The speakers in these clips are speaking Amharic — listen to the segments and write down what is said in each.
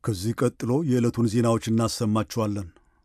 ከዚህ ቀጥሎ የዕለቱን ዜናዎች እናሰማችኋለን።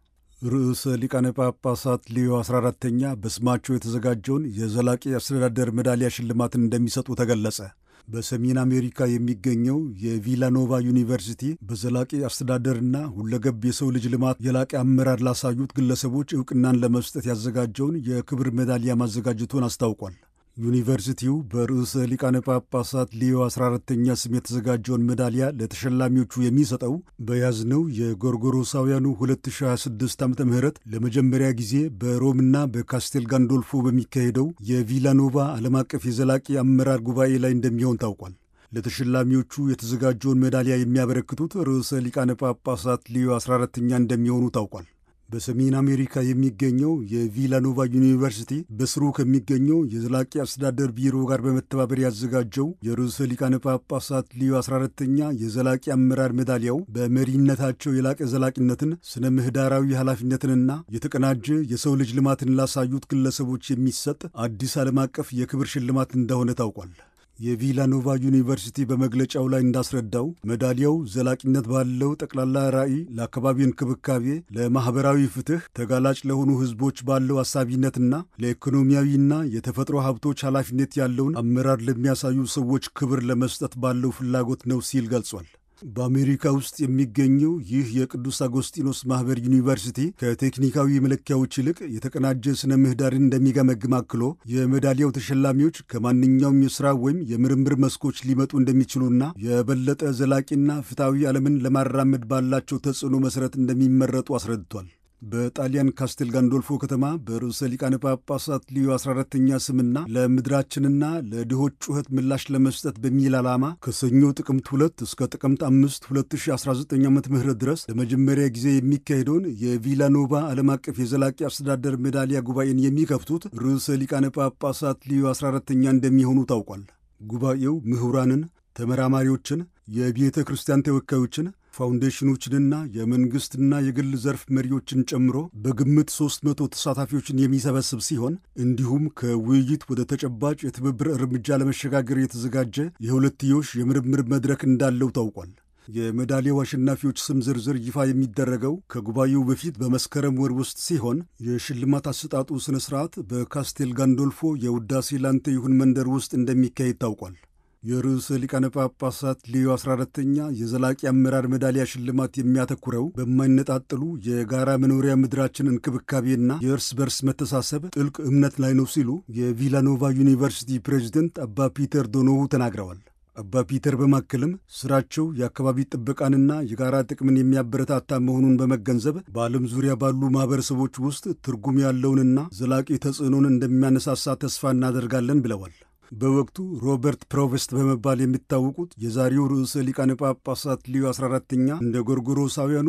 ርዕሰ ሊቃነ ጳጳሳት ሌዮ 14ተኛ በስማቸው የተዘጋጀውን የዘላቂ አስተዳደር ሜዳሊያ ሽልማትን እንደሚሰጡ ተገለጸ። በሰሜን አሜሪካ የሚገኘው የቪላኖቫ ዩኒቨርሲቲ በዘላቂ አስተዳደርና ሁለገብ የሰው ልጅ ልማት የላቀ አመራር ላሳዩት ግለሰቦች ዕውቅናን ለመስጠት ያዘጋጀውን የክብር ሜዳሊያ ማዘጋጀቱን አስታውቋል። ዩኒቨርሲቲው በርዕሰ ሊቃነ ጳጳሳት ሊዮ 14ተኛ ስም የተዘጋጀውን ሜዳሊያ ለተሸላሚዎቹ የሚሰጠው በያዝነው የጎርጎሮሳውያኑ 2026 ዓ ም ለመጀመሪያ ጊዜ በሮምና በካስቴል ጋንዶልፎ በሚካሄደው የቪላኖቫ ዓለም አቀፍ የዘላቂ አመራር ጉባኤ ላይ እንደሚሆን ታውቋል። ለተሸላሚዎቹ የተዘጋጀውን ሜዳሊያ የሚያበረክቱት ርዕሰ ሊቃነ ጳጳሳት ሊዮ 14ተኛ እንደሚሆኑ ታውቋል። በሰሜን አሜሪካ የሚገኘው የቪላኖቫ ዩኒቨርሲቲ በስሩ ከሚገኘው የዘላቂ አስተዳደር ቢሮ ጋር በመተባበር ያዘጋጀው የርዕሰ ሊቃነ ጳጳሳት ሊዮ 14ተኛ የዘላቂ አመራር ሜዳሊያው በመሪነታቸው የላቀ ዘላቂነትን፣ ስነ ምህዳራዊ ኃላፊነትንና የተቀናጀ የሰው ልጅ ልማትን ላሳዩት ግለሰቦች የሚሰጥ አዲስ ዓለም አቀፍ የክብር ሽልማት እንደሆነ ታውቋል። የቪላኖቫ ዩኒቨርሲቲ በመግለጫው ላይ እንዳስረዳው ሜዳሊያው ዘላቂነት ባለው ጠቅላላ ራዕይ፣ ለአካባቢ እንክብካቤ፣ ለማኅበራዊ ፍትሕ፣ ተጋላጭ ለሆኑ ሕዝቦች ባለው አሳቢነትና ለኢኮኖሚያዊና የተፈጥሮ ሀብቶች ኃላፊነት ያለውን አመራር ለሚያሳዩ ሰዎች ክብር ለመስጠት ባለው ፍላጎት ነው ሲል ገልጿል። በአሜሪካ ውስጥ የሚገኘው ይህ የቅዱስ አጎስጢኖስ ማኅበር ዩኒቨርሲቲ ከቴክኒካዊ መለኪያዎች ይልቅ የተቀናጀ ስነ ምህዳርን እንደሚገመግም አክሎ የሜዳሊያው ተሸላሚዎች ከማንኛውም የሥራ ወይም የምርምር መስኮች ሊመጡ እንደሚችሉና የበለጠ ዘላቂና ፍትሐዊ ዓለምን ለማራመድ ባላቸው ተጽዕኖ መሠረት እንደሚመረጡ አስረድቷል። በጣሊያን ካስቴል ጋንዶልፎ ከተማ በርዕሰ ሊቃነ ጳጳሳት ሊዮ 14ተኛ ስምና ለምድራችንና ለድሆች ጩኸት ምላሽ ለመስጠት በሚል ዓላማ ከሰኞ ጥቅምት 2 እስከ ጥቅምት 5 2019 ዓ ም ድረስ ለመጀመሪያ ጊዜ የሚካሄደውን የቪላኖቫ ዓለም አቀፍ የዘላቂ አስተዳደር ሜዳሊያ ጉባኤን የሚከፍቱት ርዕሰ ሊቃነ ጳጳሳት ሊዮ 14ተኛ እንደሚሆኑ ታውቋል። ጉባኤው ምሁራንን፣ ተመራማሪዎችን፣ የቤተ ክርስቲያን ተወካዮችን ፋውንዴሽኖችንና የመንግሥትና የግል ዘርፍ መሪዎችን ጨምሮ በግምት 300 ተሳታፊዎችን የሚሰበስብ ሲሆን እንዲሁም ከውይይት ወደ ተጨባጭ የትብብር እርምጃ ለመሸጋገር የተዘጋጀ የሁለትዮሽ የምርምር መድረክ እንዳለው ታውቋል። የሜዳሊያው አሸናፊዎች ስም ዝርዝር ይፋ የሚደረገው ከጉባኤው በፊት በመስከረም ወር ውስጥ ሲሆን የሽልማት አሰጣጡ ሥነ ሥርዓት በካስቴል ጋንዶልፎ የውዳሴ ላንተ ይሁን መንደር ውስጥ እንደሚካሄድ ታውቋል። የርዕሰ ሊቃነ ጳጳሳት ሊዮ 14ተኛ የዘላቂ አመራር ሜዳሊያ ሽልማት የሚያተኩረው በማይነጣጠሉ የጋራ መኖሪያ ምድራችን እንክብካቤና የእርስ በርስ መተሳሰብ ጥልቅ እምነት ላይ ነው ሲሉ የቪላኖቫ ዩኒቨርሲቲ ፕሬዚደንት አባ ፒተር ዶኖሁ ተናግረዋል። አባ ፒተር በማከልም ስራቸው የአካባቢ ጥበቃንና የጋራ ጥቅምን የሚያበረታታ መሆኑን በመገንዘብ በዓለም ዙሪያ ባሉ ማኅበረሰቦች ውስጥ ትርጉም ያለውንና ዘላቂ ተጽዕኖን እንደሚያነሳሳ ተስፋ እናደርጋለን ብለዋል። በወቅቱ ሮበርት ፕሮቨስት በመባል የሚታወቁት የዛሬው ርዕሰ ሊቃነ ጳጳሳት ሊዮ 14ተኛ እንደ ጎርጎሮሳውያኑ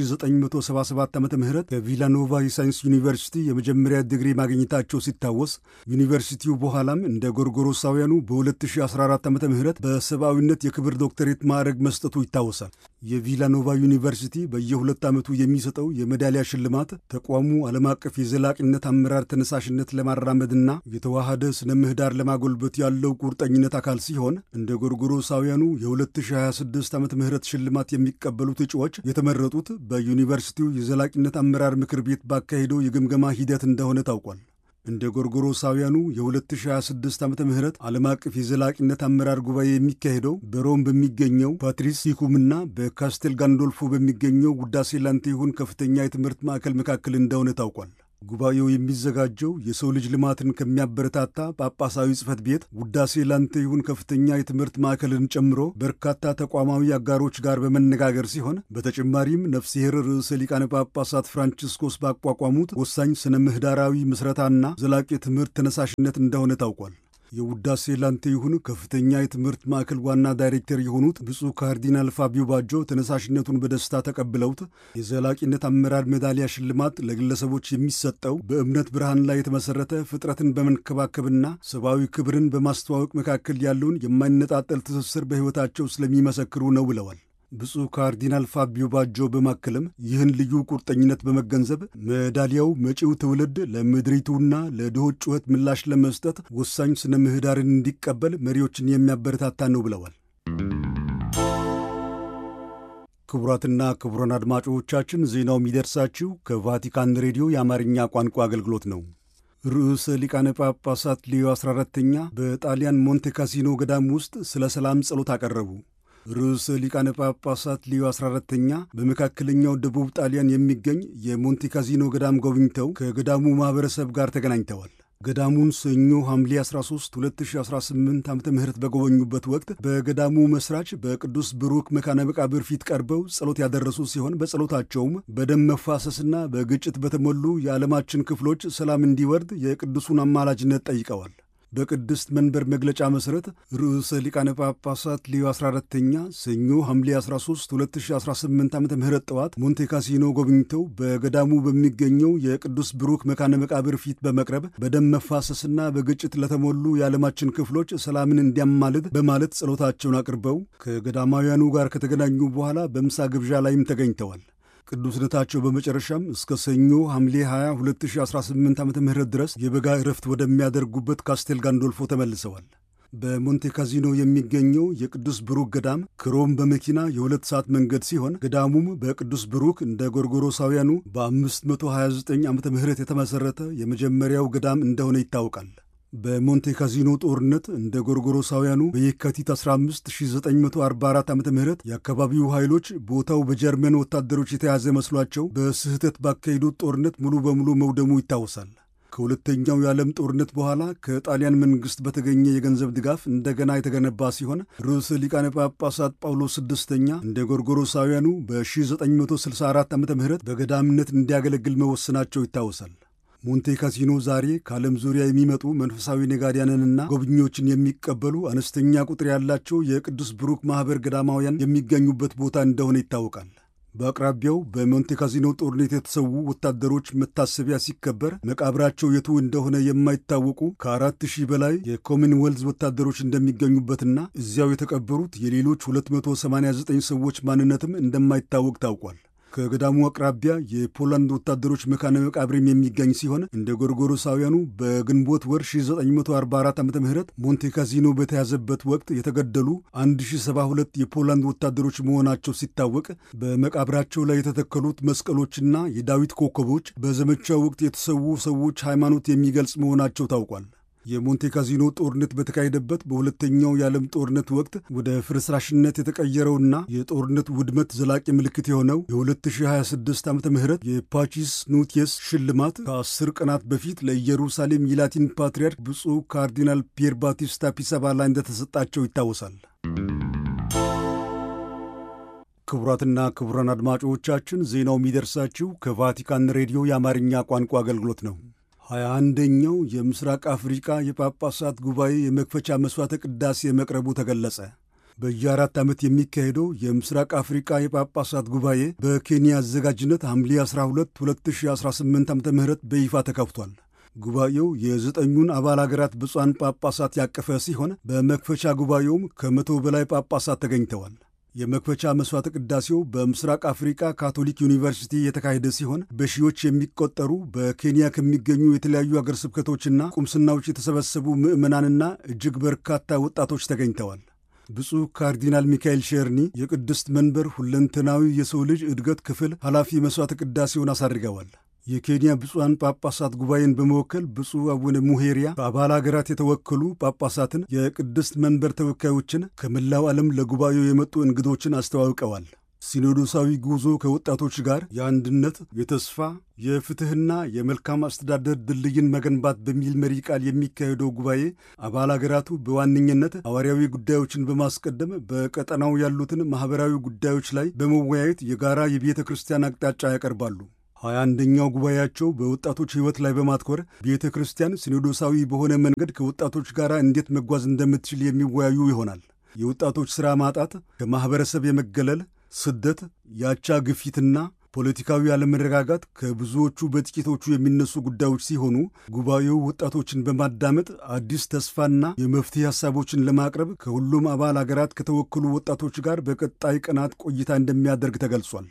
በ1977 ዓ ም ከቪላኖቫ የሳይንስ ዩኒቨርሲቲ የመጀመሪያ ዲግሪ ማግኘታቸው ሲታወስ ዩኒቨርሲቲው በኋላም እንደ ጎርጎሮሳውያኑ በ2014 ዓ ም በሰብአዊነት የክብር ዶክተሬት ማዕረግ መስጠቱ ይታወሳል። የቪላኖቫ ዩኒቨርሲቲ በየሁለት ዓመቱ የሚሰጠው የሜዳሊያ ሽልማት ተቋሙ ዓለም አቀፍ የዘላቂነት አመራር ተነሳሽነት ለማራመድና የተዋሃደ ስነ ምህዳር ለማጎልበት ያለው ቁርጠኝነት አካል ሲሆን እንደ ጎርጎሮሳውያኑ የ2026 ዓ ም ሽልማት የሚቀበሉት እጩዎች የተመረጡት በዩኒቨርሲቲው የዘላቂነት አመራር ምክር ቤት ባካሄደው የግምገማ ሂደት እንደሆነ ታውቋል። እንደ ጎርጎሮሳውያኑ የ2026 ዓ ም ዓለም አቀፍ የዘላቂነት አመራር ጉባኤ የሚካሄደው በሮም በሚገኘው ፓትሪስ ሂኩምና በካስቴል ጋንዶልፎ በሚገኘው ውዳሴ ላንተ ይሁን ከፍተኛ የትምህርት ማዕከል መካከል እንደሆነ ታውቋል። ጉባኤው የሚዘጋጀው የሰው ልጅ ልማትን ከሚያበረታታ ጳጳሳዊ ጽሕፈት ቤት ውዳሴ ላንተ ይሁን ከፍተኛ የትምህርት ማዕከልን ጨምሮ በርካታ ተቋማዊ አጋሮች ጋር በመነጋገር ሲሆን በተጨማሪም ነፍስሔር ርዕሰ ሊቃነ ጳጳሳት ፍራንቺስኮስ ባቋቋሙት ወሳኝ ስነ ምህዳራዊ ምስረታና ዘላቂ ትምህርት ተነሳሽነት እንደሆነ ታውቋል። የውዳሴ ላንተ ይሁን ከፍተኛ የትምህርት ማዕከል ዋና ዳይሬክተር የሆኑት ብፁዕ ካርዲናል ፋቢዮ ባጆ ተነሳሽነቱን በደስታ ተቀብለውት የዘላቂነት አመራር ሜዳሊያ ሽልማት ለግለሰቦች የሚሰጠው በእምነት ብርሃን ላይ የተመሠረተ ፍጥረትን በመንከባከብና ሰብአዊ ክብርን በማስተዋወቅ መካከል ያለውን የማይነጣጠል ትስስር በሕይወታቸው ስለሚመሰክሩ ነው ብለዋል። ብፁዕ ካርዲናል ፋቢዮ ባጆ በማከልም ይህን ልዩ ቁርጠኝነት በመገንዘብ ሜዳሊያው መጪው ትውልድ ለምድሪቱና ለድሆች ጩኸት ምላሽ ለመስጠት ወሳኝ ስነ ምህዳርን እንዲቀበል መሪዎችን የሚያበረታታ ነው ብለዋል። ክቡራትና ክቡራን አድማጮቻችን ዜናው የሚደርሳችሁ ከቫቲካን ሬዲዮ የአማርኛ ቋንቋ አገልግሎት ነው። ርዕሰ ሊቃነ ጳጳሳት ሊዮ 14ተኛ በጣሊያን ሞንቴ ካሲኖ ገዳም ውስጥ ስለ ሰላም ጸሎት አቀረቡ። ርዕሰ ሊቃነ ጳጳሳት ሊዮ 14ተኛ በመካከለኛው ደቡብ ጣሊያን የሚገኝ የሞንቴ ካሲኖ ገዳም ጎብኝተው ከገዳሙ ማኅበረሰብ ጋር ተገናኝተዋል። ገዳሙን ሰኞ ሐምሌ 13 2018 ዓ ም በጎበኙበት ወቅት በገዳሙ መስራች በቅዱስ ብሩክ መካነ መቃብር ፊት ቀርበው ጸሎት ያደረሱ ሲሆን በጸሎታቸውም በደም መፋሰስና በግጭት በተሞሉ የዓለማችን ክፍሎች ሰላም እንዲወርድ የቅዱሱን አማላጅነት ጠይቀዋል። በቅድስት መንበር መግለጫ መሠረት ርዕሰ ሊቃነ ጳጳሳት ሊዮ 14ተኛ ሰኞ ሐምሌ 13 2018 ዓ ም ጠዋት ሞንቴ ካሲኖ ጎብኝተው በገዳሙ በሚገኘው የቅዱስ ብሩክ መካነ መቃብር ፊት በመቅረብ በደም መፋሰስና በግጭት ለተሞሉ የዓለማችን ክፍሎች ሰላምን እንዲያማልድ በማለት ጸሎታቸውን አቅርበው ከገዳማውያኑ ጋር ከተገናኙ በኋላ በምሳ ግብዣ ላይም ተገኝተዋል። ቅዱስነታቸው በመጨረሻም እስከ ሰኞ ሐምሌ 20 2018 ዓ ም ድረስ የበጋ ዕረፍት ወደሚያደርጉበት ካስቴል ጋንዶልፎ ተመልሰዋል። በሞንቴ ካዚኖ የሚገኘው የቅዱስ ብሩክ ገዳም ከሮም በመኪና የሁለት ሰዓት መንገድ ሲሆን ገዳሙም በቅዱስ ብሩክ እንደ ጎርጎሮሳውያኑ በ529 ዓ ም የተመሠረተ የመጀመሪያው ገዳም እንደሆነ ይታወቃል። በሞንቴ ካዚኖ ጦርነት እንደ ጎርጎሮሳውያኑ በየካቲት 15 1944 ዓ ም የአካባቢው ኃይሎች ቦታው በጀርመን ወታደሮች የተያዘ መስሏቸው በስህተት ባካሄዱት ጦርነት ሙሉ በሙሉ መውደሙ ይታወሳል። ከሁለተኛው የዓለም ጦርነት በኋላ ከጣሊያን መንግሥት በተገኘ የገንዘብ ድጋፍ እንደገና የተገነባ ሲሆን ርዕሰ ሊቃነ ጳጳሳት ጳውሎስ ስድስተኛ እንደ ጎርጎሮሳውያኑ በ1964 ዓ ም በገዳምነት እንዲያገለግል መወሰናቸው ይታወሳል። ሞንቴ ካሲኖ ዛሬ ከዓለም ዙሪያ የሚመጡ መንፈሳዊ ነጋዴያንንና ጎብኚዎችን የሚቀበሉ አነስተኛ ቁጥር ያላቸው የቅዱስ ብሩክ ማኅበር ገዳማውያን የሚገኙበት ቦታ እንደሆነ ይታወቃል። በአቅራቢያው በሞንቴ ካሲኖ ጦርነት የተሰዉ ወታደሮች መታሰቢያ ሲከበር መቃብራቸው የቱ እንደሆነ የማይታወቁ ከአራት ሺህ በላይ የኮመንዌልዝ ወታደሮች እንደሚገኙበትና እዚያው የተቀበሩት የሌሎች 289 ሰዎች ማንነትም እንደማይታወቅ ታውቋል። ከገዳሙ አቅራቢያ የፖላንድ ወታደሮች መካነ መቃብርም የሚገኝ ሲሆን እንደ ጎርጎሮሳውያኑ በግንቦት ወር 1944 ዓ ም ሞንቴ ካዚኖ በተያዘበት ወቅት የተገደሉ 1072 የፖላንድ ወታደሮች መሆናቸው ሲታወቅ በመቃብራቸው ላይ የተተከሉት መስቀሎችና የዳዊት ኮከቦች በዘመቻው ወቅት የተሰዉ ሰዎች ሃይማኖት የሚገልጽ መሆናቸው ታውቋል። የሞንቴ ካዚኖ ጦርነት በተካሄደበት በሁለተኛው የዓለም ጦርነት ወቅት ወደ ፍርስራሽነት የተቀየረውና የጦርነት ውድመት ዘላቂ ምልክት የሆነው የ2026 ዓ ም የፓቺስ ኑቲየስ ሽልማት ከአስር ቀናት በፊት ለኢየሩሳሌም የላቲን ፓትርያርክ ብፁዕ ካርዲናል ፒየር ባቲስታ ፒሳባላ እንደተሰጣቸው ይታወሳል። ክቡራትና ክቡራን አድማጮቻችን ዜናው የሚደርሳችሁ ከቫቲካን ሬዲዮ የአማርኛ ቋንቋ አገልግሎት ነው። ሀያ አንደኛው የምስራቅ አፍሪቃ የጳጳሳት ጉባኤ የመክፈቻ መሥዋዕተ ቅዳሴ መቅረቡ ተገለጸ። በየአራት ዓመት የሚካሄደው የምስራቅ አፍሪቃ የጳጳሳት ጉባኤ በኬንያ አዘጋጅነት ሐምሌ 12 2018 ዓ ም በይፋ ተከፍቷል። ጉባኤው የዘጠኙን አባል አገራት ብፁዓን ጳጳሳት ያቀፈ ሲሆን በመክፈቻ ጉባኤውም ከመቶ በላይ ጳጳሳት ተገኝተዋል። የመክፈቻ መሥዋዕተ ቅዳሴው በምስራቅ አፍሪካ ካቶሊክ ዩኒቨርሲቲ የተካሄደ ሲሆን በሺዎች የሚቆጠሩ በኬንያ ከሚገኙ የተለያዩ አገር ስብከቶችና ቁምስናዎች የተሰበሰቡ ምዕመናንና እጅግ በርካታ ወጣቶች ተገኝተዋል። ብፁዕ ካርዲናል ሚካኤል ሼርኒ የቅድስት መንበር ሁለንተናዊ የሰው ልጅ እድገት ክፍል ኃላፊ መሥዋዕተ ቅዳሴውን አሳርገዋል። የኬንያ ብፁዓን ጳጳሳት ጉባኤን በመወከል ብፁዕ አቡነ ሙሄሪያ ከአባል አገራት የተወከሉ ጳጳሳትን፣ የቅድስት መንበር ተወካዮችን፣ ከመላው ዓለም ለጉባኤው የመጡ እንግዶችን አስተዋውቀዋል። ሲኖዶሳዊ ጉዞ ከወጣቶች ጋር የአንድነት፣ የተስፋ፣ የፍትሕና የመልካም አስተዳደር ድልድይን መገንባት በሚል መሪ ቃል የሚካሄደው ጉባኤ አባል አገራቱ በዋነኝነት ሐዋርያዊ ጉዳዮችን በማስቀደም በቀጠናው ያሉትን ማኅበራዊ ጉዳዮች ላይ በመወያየት የጋራ የቤተ ክርስቲያን አቅጣጫ ያቀርባሉ። ሀያ አንደኛው ጉባኤያቸው በወጣቶች ሕይወት ላይ በማትኮር ቤተ ክርስቲያን ሲኖዶሳዊ በሆነ መንገድ ከወጣቶች ጋር እንዴት መጓዝ እንደምትችል የሚወያዩ ይሆናል። የወጣቶች ሥራ ማጣት፣ ከማኅበረሰብ የመገለል፣ ስደት፣ የአቻ ግፊትና ፖለቲካዊ አለመረጋጋት ከብዙዎቹ በጥቂቶቹ የሚነሱ ጉዳዮች ሲሆኑ ጉባኤው ወጣቶችን በማዳመጥ አዲስ ተስፋና የመፍትሄ ሐሳቦችን ለማቅረብ ከሁሉም አባል አገራት ከተወከሉ ወጣቶች ጋር በቀጣይ ቀናት ቆይታ እንደሚያደርግ ተገልጿል።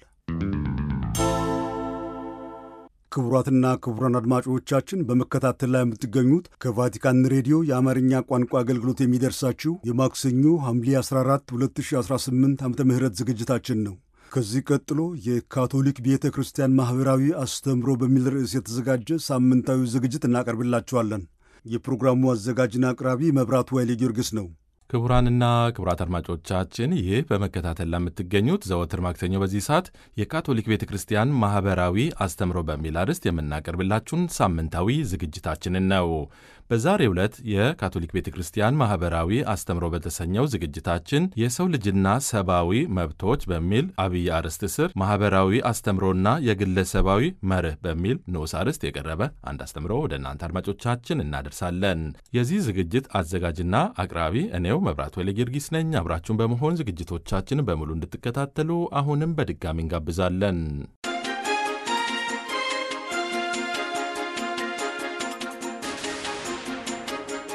ክቡራትና ክቡራን አድማጮቻችን በመከታተል ላይ የምትገኙት ከቫቲካን ሬዲዮ የአማርኛ ቋንቋ አገልግሎት የሚደርሳችሁ የማክሰኞ ሐምሌ 14 2018 ዓ ም ዝግጅታችን ነው። ከዚህ ቀጥሎ የካቶሊክ ቤተ ክርስቲያን ማኅበራዊ አስተምሮ በሚል ርዕስ የተዘጋጀ ሳምንታዊ ዝግጅት እናቀርብላችኋለን። የፕሮግራሙ አዘጋጅና አቅራቢ መብራቱ ኃይሌ ጊዮርጊስ ነው። ክቡራንና ክቡራት አድማጮቻችን ይህ በመከታተል ለምትገኙት ዘወትር ማክሰኞ በዚህ ሰዓት የካቶሊክ ቤተ ክርስቲያን ማኅበራዊ አስተምሮ በሚል አርዕስት የምናቀርብላችሁን ሳምንታዊ ዝግጅታችንን ነው። በዛሬው ዕለት የካቶሊክ ቤተ ክርስቲያን ማኅበራዊ አስተምሮ በተሰኘው ዝግጅታችን የሰው ልጅና ሰብአዊ መብቶች በሚል አብይ አርዕስት ስር ማኅበራዊ አስተምሮና የግለሰባዊ መርህ በሚል ንዑስ አርዕስት የቀረበ አንድ አስተምሮ ወደ እናንተ አድማጮቻችን እናደርሳለን። የዚህ ዝግጅት አዘጋጅና አቅራቢ እኔው መብራቱ ወይለ ጊዮርጊስ ነኝ። አብራችሁን በመሆን ዝግጅቶቻችን በሙሉ እንድትከታተሉ አሁንም በድጋሚ እንጋብዛለን።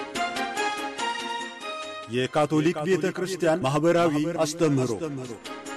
የካቶሊክ ቤተ ክርስቲያን ማኅበራዊ አስተምህሮ